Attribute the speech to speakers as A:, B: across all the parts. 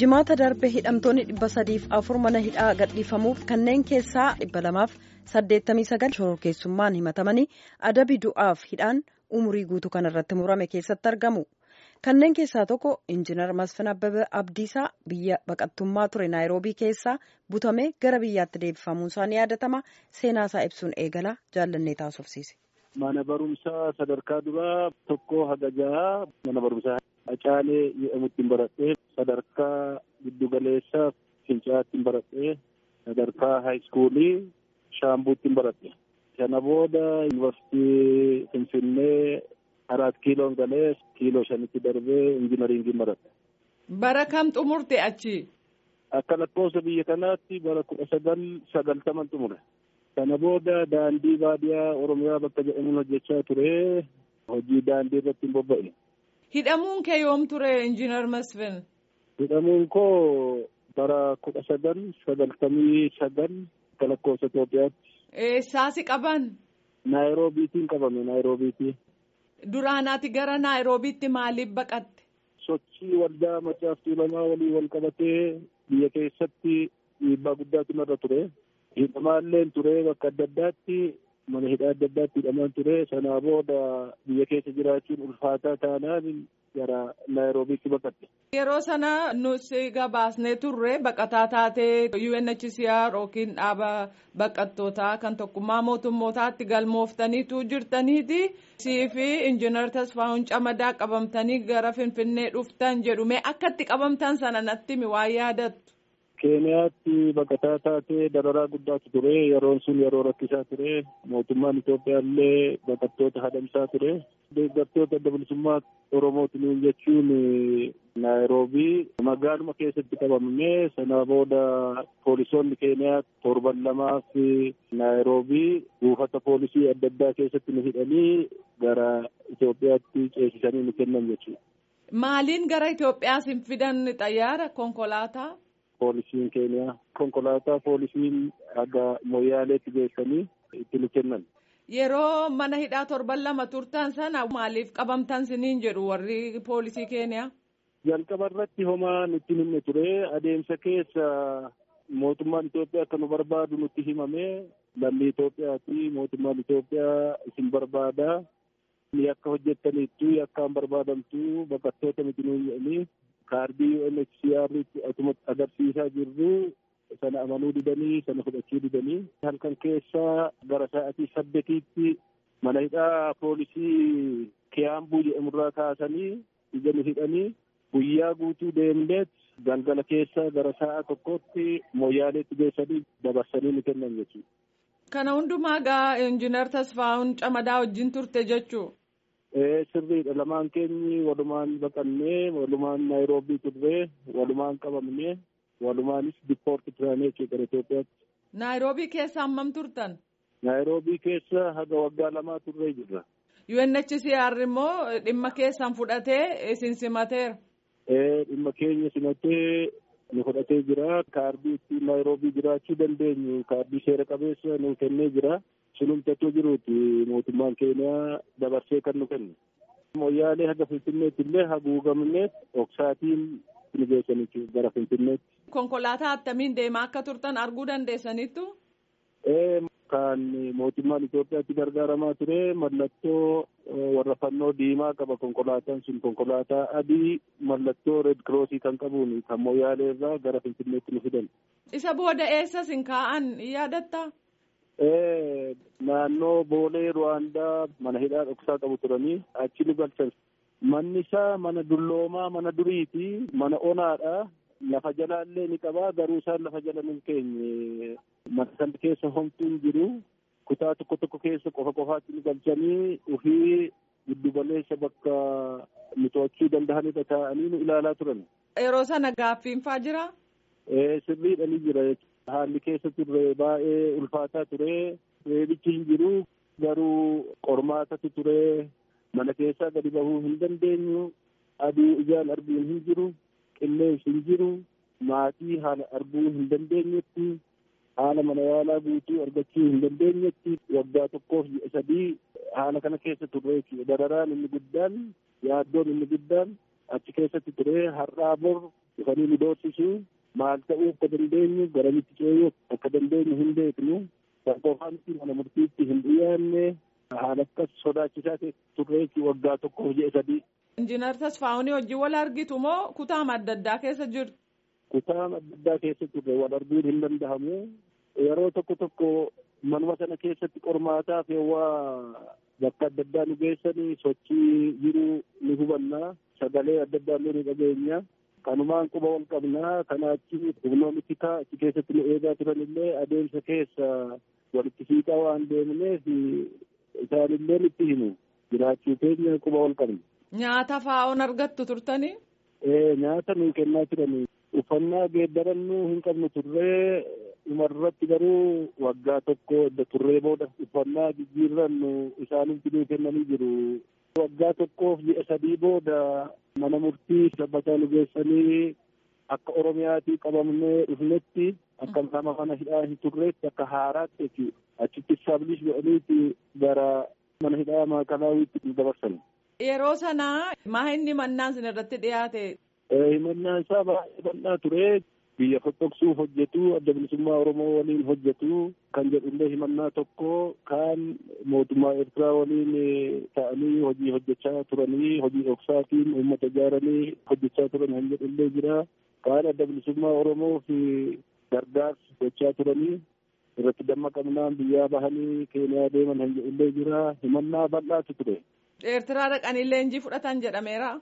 A: jimaata darbe hidhamtoonni dhibba sadiif afur mana hidhaa gadhiifamuuf kanneen keessaa dhibba lamaaf saddeettamii sagal shororkeessummaan himatamanii adabi du'aaf hidhaan umurii guutuu kanarratti murame keessatti argamu. kanneen keessaa tokko injiinar masfin abbabee abdiisaa biyya baqattummaa ture naayiroobii keessaa butamee gara biyyaatti deebifamuunsaa ni yaadatama seenaasaa ibsuun eegala jaallannee taasofsiise.
B: mana barumsaa sadarkaa duraa tokko haga jahaa mana barumsaa Acaalee jedhamutti baradhee sadarkaa giddugaleessaa fincaa'aatti baradhee sadarkaa haayiskuulii shaambuutti baradhe sana booda yuunivarsiitii finfinnee arat kiiloon galee kiiloo shanitti darbee injinariingii baradhe.
C: Bara kam xumurte achi?
B: Akka lakkoofsa biyya kanaatti bara kudha sagal sagaltaman xumure. Sana booda daandii baadiyaa Oromiyaa bakka jedhamuun hojjechaa ture. Hojii daandii irratti hin bobba'e.
C: Hidhamuun kee yoom ture injiinar Masfin?
B: Hidhamuun koo bara kudha sagal sagaltamii sagal akka lakkoofsa Itoophiyaatti.
C: Eessaasi qaban?
B: Naayiroobiitiin qabame Naayiroobiitii.
C: Duraanaati gara Naayiroobiitti maaliif baqatte?
B: Sochii waldaa macaaftuu lamaa walii wal qabatee biyya keessatti dhiibbaa guddaatu narra ture. Hidhamaalleen ture bakka adda addaatti mana hidhaa adda addaatti hidhamaan ture. Sanaa booda biyya keessa jiraachuun ulfaataa taanaan gara Naayiroobiitti baqatte.
C: Yeroo sana nuti gabaasnee turre baqataa taatee UNHCR yookiin dhaaba baqattootaa kan tokkummaa mootummootaatti galmooftaniitu jirtaniiti. Sii fi injiinar Tasfaa'uun Camadaa qabamtanii gara Finfinnee dhuftan jedhu mee akkatti qabamtan sana natti mi waan yaadattu?
B: Keeniyaatti baqataa taatee dararaa guddaatu ture. Yeroon sun yeroo rakkisaa ture. Mootummaan Itoophiyaa illee baqattoota hadamsaa ture. Deeggartoota adda bilisummaa Oromootiin jechuun Naayiroobii magaaluma keessatti qabamne sana booda poolisoonni Keeniyaa torban lamaa fi Naayiroobii buufata poolisii adda addaa keessatti nu hidhanii gara Itoophiyaatti ceesisanii nu kennan jechuudha.
C: Maaliin gara Itoophiyaa sin fidan xayyaara konkolaataa?
B: Poolisiin Keeniyaa konkolaataa poolisiin haga Moyyaaleetti geessanii itti nu kennan.
C: Yeroo mana hidhaa torban lama turtan sana maaliif qabamtan siniin jedhu warri poolisii Keeniyaa?
B: Jalqaba irratti homaa nutti himne ture adeemsa keessa mootummaan Itoophiyaa akka nu barbaadu nutti himame lammii Itoophiyaati mootummaan Itoophiyaa isin barbaada yakka hojjettaniittu yakkaan barbaadamtu baqattoota miti nuun jedhanii kaardii UNHCR atuma agarsiisaa jirru sana amanuu didanii sana fudhachuu didanii halkan keessaa gara sa'atii saddetiitti mana hidhaa poolisii Kiyaambuu jedhamurraa kaasanii ija nu hidhanii guyyaa guutuu deemneet galgala keessa gara sa'a tokkotti Moyyaaleetti geessanii dabarsanii nu kennan jechuudha.
C: Kana hundumaa gaa injiinar Tasfaa'uun Camadaa wajjin turte jechuu?
B: sirriidha lamaan keenyi walumaan baqannee walumaan naayiroobii turree walumaan qabamnee walumaanis dippoorti turanii jechuudha Itoophiyaatti.
C: Naayiroobii keessa hammam turtan?
B: Naayiroobii keessa haga waggaa lamaa turree jirra.
C: UNHCR immoo dhimma keessan fudhatee isin simateera.
B: Dhimma keenya simatee nu fudhatee jira. Kaardii ittiin naayiroobii jiraachuu dandeenyu kaardii seera qabeessa nu kennee jira. sunumtatu jiruuti mootummaan keeniyaa dabarsee kan nu kenne. Moyyaalee haga Finfinneetti illee haguugamnee oksaatiin nu geessan gara Finfinneetti.
C: Konkolaataa attamiin deemaa akka turtan arguu dandeessaniittu?
B: Kan mootummaan Itoophiyaatti gargaaramaa ture mallattoo warra fannoo diimaa qaba konkolaataan sun konkolaataa adii mallattoo reed kiroosii kan qabuun kan moyyaalee irraa gara Finfinneetti nu fidan.
C: Isa booda eessa sin kaa'an yaadatta?
B: naannoo boolee ruwaandaa mana hidhaa dhoksaa qabu turanii achi nu galchan. Manni isaa mana dulloomaa mana duriiti mana onaadha. Lafa jalaallee ni qabaa garuu isaan lafa jala nu keenye mana sana keessa homtuun jiru kutaa tokko tokko keessa qofa qofaatti nu galchanii ofii giddugaleessa bakka nu to'achuu danda'anidha taa'anii nu ilaalaa turan.
C: Yeroo sana gaaffiin faa jira?
B: Sirriidha ni jira. Haalli keessa turre baay'ee ulfaataa ture. Reebichi hin jiru garuu qormaatatu ture. Mana keessaa gadi bahuu hin dandeenyu. Aduu ijaan arguun hin jiru. Qilleensi hin jiru. Maatii haala arguu hin dandeenyetti. Haala mana yaalaa guutuu argachuu hin dandeenyetti. Waggaa tokkoof ji'a sadii haala kana keessa turre. Dararaan inni guddaan yaaddoon inni guddaan achi keessatti ture har'aa bor dhufanii nu doorsisu maal ta'uu akka dandeenyu garamitti ceeyuu akka dandeenyu hin beeknu qofaanti mana murtiitti hin dhiyaanne haala akkas sodaachisaa turre waggaa tokkoof ji'a sadii.
C: Injiinar Tasfaa'uun hojii wal argitu moo kutaa adda addaa keessa jirtu?
B: Kutaa adda addaa keessa turre wal arguun hin danda'amu. Yeroo tokko tokko manuma sana keessatti qormaataaf waa bakka adda addaa nu geessanii sochii jiru ni hubanna. Sagalee adda addaa illee ni dhageenya. Kanumaan quba wal qabnaa kanaa achi humnoonni tikaa achi keessatti nu eegaa turan illee adeemsa keessa walitti siiqaa waan deemneef isaanillee itti himu jiraachuu keenya quba wal qabna.
C: Nyaata fa'oon argattu turtanii?
B: Ee nyaata nuu kennaa turanii uffannaa geeddarannuu hin qabnu turree dhumarratti garuu waggaa tokko edda turree booda uffannaa jijjiirrannu isaaniif nuu kennanii jiru. Waggaa tokkoof ji'a sadii booda mana murtii sabbataa nu geessanii akka Oromiyaatii qabamnee dhufnetti akka nama mana hidhaa hin turreetti akka haaraatti jechuudha. Achitti istaablish godhaniiti gara mana hidhaa maakalaawwiitti nu dabarsan.
C: Yeroo sana maa inni mannaan sin irratti dhiyaate?
B: Himannaan isaa baay'ee bal'aa ture. Biyya foxoqsuuf hojjetu, adda bilisummaa Oromoo waliin hojjetu kan jedhullee himannaa tokko kan mootummaa Eertiraa waliin ta'anii hojii hojjechaa turanii hojii dhoksaatiin uummata ijaaranii hojjechaa turan kan jedhullee jira. Kaan adda bilisummaa Oromoo fi gargaarsa gochaa turanii irratti dammaqamnaan biyyaa bahanii Keeniyaa deeman kan jedhullee jira. Himannaa bal'aatu ture.
C: Eertiraa dhaqanii leenjii fudhatan jedhameera.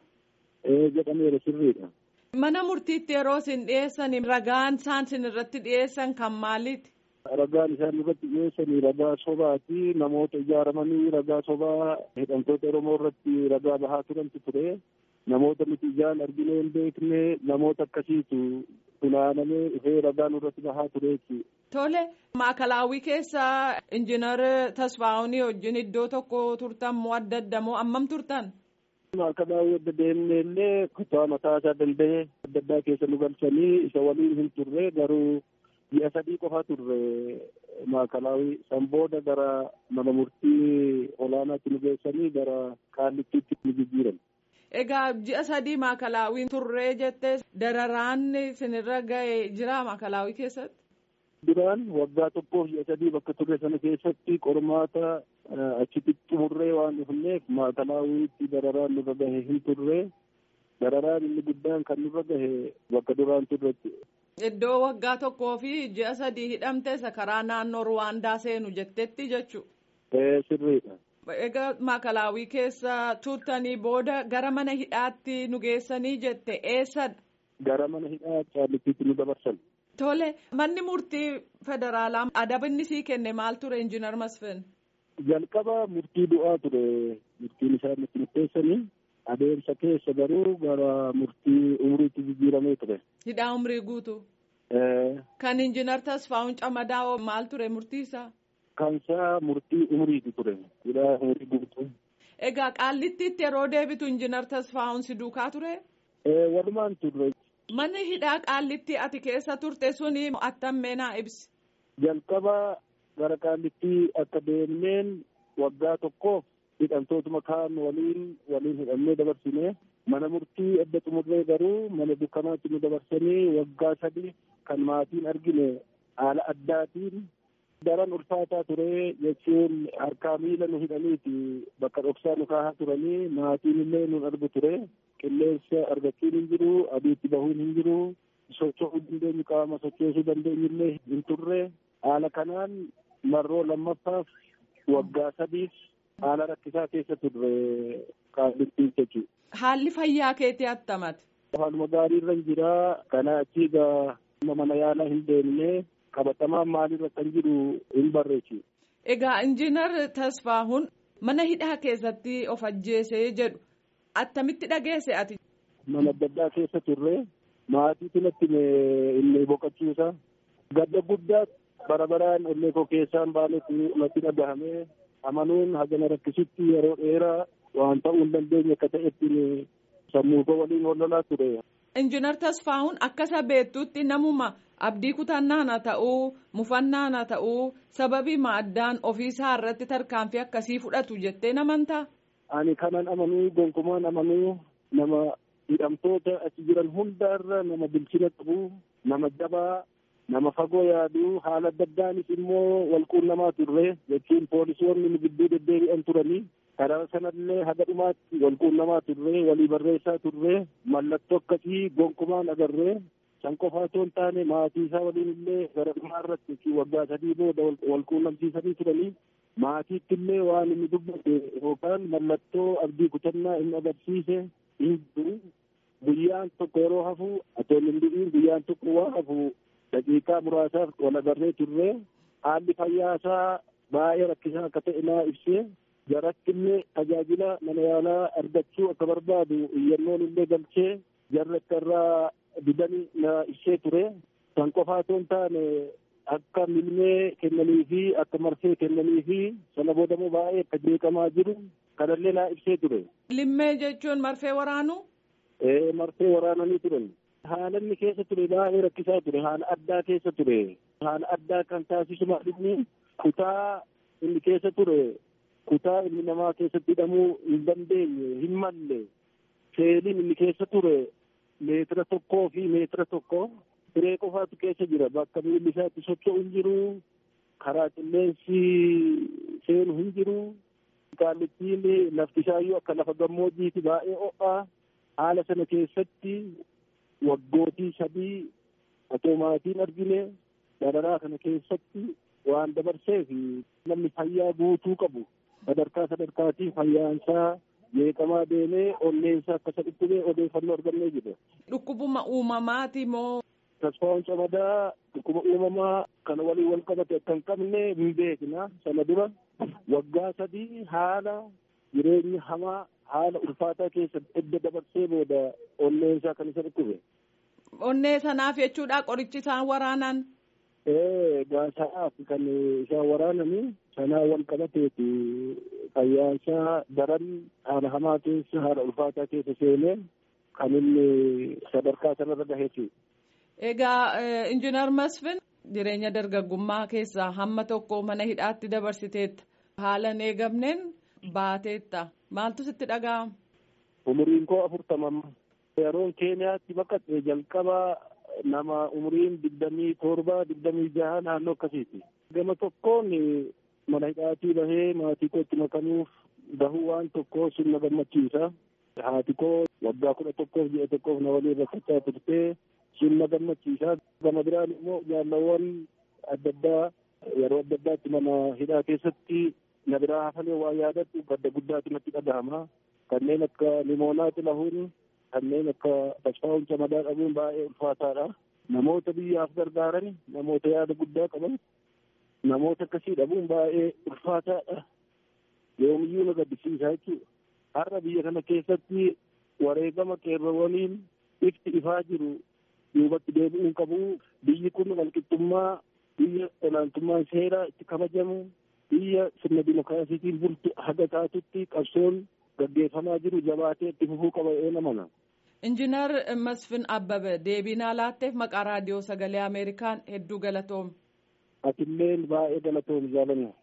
B: Ee jedhameera sirriidha.
C: Mana murtiitti yeroo isin dhiyeessan ragaan isaan isin irratti dhiyeessan kan maaliiti?
B: Ragaan isaan irratti dhiyeessan ragaa sobaati. Namoota ijaaramanii ragaa sobaa hidhamtoota Oromoo irratti ragaa bahaa turantu ture. Namoota nuti ijaan arginee hin beekne namoota akkasiitu funaanamee dhufee ragaan irratti bahaa ture jechuudha.
C: Tole maakalaawwii keessa injiinar Tasfaa'uunii wajjin iddoo tokko turtan moo adda adda moo ammam turtan?
B: Maakalaawwii adda deemnee illee kutaa mataa isaa danda'e adda addaa keessa nu galchanii isa waliin hin turre garuu ji'a sadii qofa turre maakalaawwii san booda gara mana murtii olaanaatti nu geessanii gara qaallittiitti nu jijjiiran.
C: Egaa ji'a sadii maakalaawwiin turree jettee dararaan isinirra ga'e jira maakalaawwii keessatti?
B: Duraan waggaa tokkoof ji'a sadii bakka turre sana keessatti qormaata achitti xumurree waan dhufneef maakalaawwiitti dararaan nurra gahe hin turre dararaan inni guddaan kan nurra gahe bakka duraan turretti.
C: Iddoo waggaa tokkoo fi ji'a sadii hidhamte isa karaa naannoo Ruwaandaa seenu jettetti jechuudha.
B: Ee sirriidha.
C: Egaa maakalaawwii keessa turtanii booda gara mana hidhaatti nu geessanii jette eessadha?
B: Gara mana hidhaa qaallittiitti nu dabarsan.
C: Tole manni murtii federaalaa adabni sii kenne maal ture injiinar Masfin?
B: Jalqaba murtii du'aa ture murtiin isaa nutti murteessanii adeemsa keessa garuu gara murtii umriitti jijjiiramee ture.
C: Hidhaa umrii guutu. Kan injiinar Tasfaa'uun Camadaa maal ture murtii isaa?
B: Kan isaa murtii umriiti ture hidhaa umrii guutu.
C: Egaa qaallittiitti yeroo deebitu injiinar Tasfaa'uun si duukaa ture?
B: Walumaan turre.
C: Manni hidhaa qaallitti ati keessa turte suni attammee naa ibsi.
B: Jalqaba gara qaallittii akka deemneen waggaa tokkoof hidhamtootuma kaan waliin waliin hidhamnee dabarsine mana murtii adda xumurree garuu mana dukkanaatti nu dabarsanii waggaa sadi kan maatiin argine haala addaatiin daran ulfaataa ture jechuun harkaa miila nu hidhaniiti bakka dhoksaa nu kaahaa turanii maatiin illee nun argu ture qilleensa argachuun hin jiru aduutti bahuun hin jiru socho'uu dandeenyu qaama sochoosuu dandeenyu illee hin turre haala kanaan marroo lammaffaaf waggaa sadiif haala rakkisaa keessa turre qaallittii jechuudha.
C: Haalli fayyaa keetii attamate.
B: Haaluma gaarii irra hin jiraa kana achii gaa mana yaalaa hin deemne qabatamaan maalirra kan jiru hin barreessu.
C: Egaa injiinar Tasfaa'uun mana hidhaa keessatti of ajjeesee jedhu attamitti dhageesse ati?
B: Mana adda addaa keessa turre maatiitu natti inni boqochiisa. Gadda guddaa bara baraan ollee koo keessaan baanetti natti dhagahame amanuun hagana rakkisutti yeroo dheeraa waan ta'uu hin dandeenye akka ta'etti sammuu koo waliin wallolaa ture.
C: Injiinar Tasfaa'uun akka isa beektutti namuma abdii kutannaan haa ta'uu mufannaan haa ta'uu sababii maaddaan ofiisaa irratti tarkaanfii akkasii fudhatu jettee namantaa?
B: Ani kanan amanuu gonkumaan amanuu nama hidhamtoota achi jiran hundaarra nama bilchina qabu nama jabaa nama fagoo yaadu haala adda addaanis immoo walquunnamaa turre jechuun poolisoonni nu gidduu deddeebi'an turanii karaa sanallee haga dhumaatti walquunnamaa turre walii barreessaa turre mallattoo akkasii gonkumaan agarree san qofaa otoo hin taane maatii isaa waliin illee gara dhumaa irratti waggaa sadii booda walquunnamsiisanii turanii maatiitti illee waan inni dubbate yookaan mallattoo abdii kutannaa inni agarsiise hin jiru guyyaan tokko yeroo hafu otoo hin du'iin guyyaan tokko waa hafu daqiiqaa muraasaaf wal agarree turre haalli fayyaa isaa baay'ee rakkisaa akka ta'e naa ibsee jaratti illee tajaajila mana yaalaa argachuu akka barbaadu iyyannoon illee galchee jarra akka irraa didanii na ibsee ture san qofaa otoo hin taane akka milmee kennanii fi akka marsee kennanii fi sana boodamuu baay'ee akka jeeqamaa jiru kanallee naa ibsee ture.
C: Limmee jechuun marfee waraanu?
B: Ee marfee waraananii turan. Haala inni keessa ture baay'ee rakkisaa ture haala addaa keessa ture haala addaa kan taasisu maalinni kutaa inni keessa ture kutaa ilmi namaa keessatti hidhamuu hin dandeenye hin malle seeliin inni keessa ture meetira tokkoo fi meetira tokko siree qofaatu keessa jira bakka miilli isaa itti socho'u hin jiru karaa qilleensi seenu hin jiru qaallittiin lafti isaayyuu akka lafa gammoojjiiti baay'ee ho'aa haala sana keessatti waggootii sadii otoo maatiin argine dararaa kana keessatti waan dabarseef namni fayyaa guutuu qabu sadarkaa sadarkaatiin fayyaansaa jeeqamaa deemee onneensaa akka isa dhukkubee odeeffannoo argannee jira.
C: Dhukkubuma uumamaati moo?
B: Tasfaa'uun camadaa dhukkuba uumamaa kana waliin wal qabate akka hin qabne hin beekna sana dura waggaa sadii haala jireenya hamaa haala ulfaataa keessa edda dabarsee booda onneensaa kan isa dhukkube.
C: Onnee sanaaf jechuudha qorichi isaan waraanan.
B: Ee gaasaaf kan isaan waraananii sanaa wal qabateeti fayyaansaa daran haala hamaa keessa haala ulfaataa keessa seenee kan inni sadarkaa sanarra gaheeti.
C: Egaa injiinar Masfin jireenya dargaggummaa keessaa hamma tokko mana hidhaatti dabarsiteetta. Haala hin eegamneen baateetta. Maaltu sitti dhaga'ama?
B: Umuriin koo afurtamama. Yeroon Keeniyaatti baqate jalqaba nama umuriin digdamii torba digdamii jaha naannoo akkasiiti. Gama tokkoon mana hidhaatii bahee maatii koo itti makanuuf bahuu waan tokko sun na gammachiisa. Haati koo waggaa kudha tokkoof ji'a tokkoof na waliin rakkachaa turtee sun na gammachiisa. Gama biraan immoo jaalawwan adda addaa yeroo adda addaatti mana hidhaa keessatti na biraa hafalee waa yaadadhu gadda guddaatu natti dhagahama. Kanneen akka limoonaa xilahuun kanneen akka tasfaa'uun camadaa dhabuun baay'ee ulfaataadha. Namoota biyyaaf gargaaran namoota yaada guddaa qaban namoota akkasii dhabuun baay'ee ulfaataadha. Yoomiyyuu na gaddisiisa jechuudha. Har'a biyya kana keessatti wareegama qeerroowwaniin ifti ifaa jiru duubatti deebi'uun qabu. Biyyi kun walqixxummaa biyya olaantummaan seeraa itti kabajamu biyya sirna dimookiraasiitiin bultu haga taatutti qabsoon gaggeeffamaa jiru jabaatee itti fufuu qaba jedhee namana.
C: Injiinar Masfin Abbabee deebii naa laatteef maqaa raadiyoo sagalee Ameerikaan hedduu galatoomi.
B: Atilleen baay'ee galatoomi jaalannaa.